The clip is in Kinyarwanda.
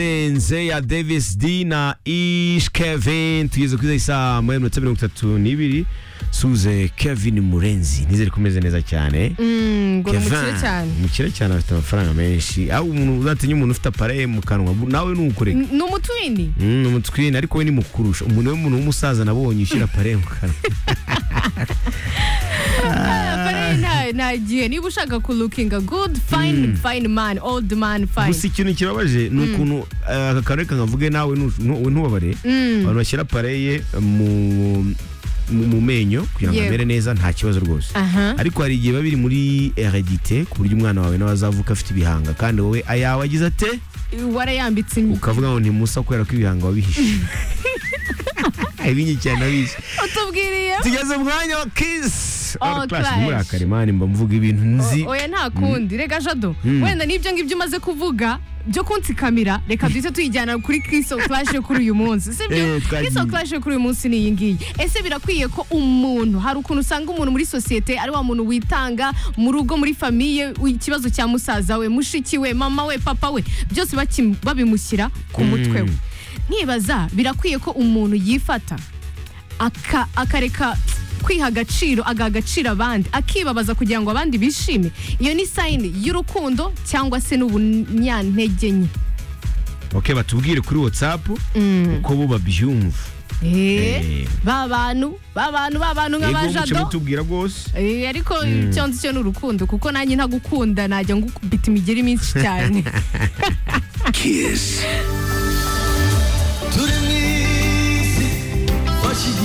turarenze ya Davis D na Ish Kevin tugeze kuri saa moya minota mirongo itatu n'ibiri suze Kevin Murenzi nizere ko umeze neza cyane ngo ni umukire cyane umukire cyane afite amafaranga menshi aho umuntu uzatinya umuntu ufite apare mu kanwa nawe nukoreka N- ni umutwini Mm, umutwini ariko we ni mukurusha umuntu w'umuntu w'umusaza nabonye ushyira apare mu kanwa Apare nta- nta gihe niba ushaka ku looking good fine fine man old man gusa fine ikintu kibabaje ni ukuntu eh, aka kantu reka nkavuge nawe ntu- ntu- ntubabare abantu bashyira pareye mu mu mu menyo kugira ngo Yego. amere neza nta kibazo rwose aha ariko hari igihe biba biri muri heredite ku buryo umwana wawe nawe azavuka afite ibihanga kandi wowe ayawe agize ate warayambitse imvi ukavuga ngo ntimusa kubera ko ibihanga wabihishe ibinyi cyane wabihishe utubwiriye tugeze mu mwanya wa kisi All Clash. ntimurakare mani mba mvuga ibintu nzi oya nta kundi rega jado Mm. wenda n'ibyo ngibyo umaze kuvuga byo kunsikamira reka duhite tuyijyana kuri kiso clash yo kuri uyu munsi sibyo Eh, twagiye. kiso clash yo kuri uyu munsi ni iyi ngiyi ese birakwiye ko umuntu hari ukuntu usanga umuntu muri sosiyete ari wa muntu witanga mu rugo muri famiye u- ikibazo cya musaza we mushiki we mama we papa we byose baki- babimushyira ku mutwe we nkibaza birakwiye ko umuntu yifata aka- akareka kwiha agaciro agaha agaciro abandi akibabaza kugira ngo abandi bishime iyo ni sayini y'urukundo cyangwa se n'ubunyantege nke ok batubwire kuri watsapu uko bo babyumva Eh, ba bantu ba bantu ba bantu Yego, muce nk'abajado mutubwira rwose Eh, ariko icyo nzi cyo ni urukundo kuko nanjye ntagukunda najya ngukubita imigeri myinshi cyane Kiss.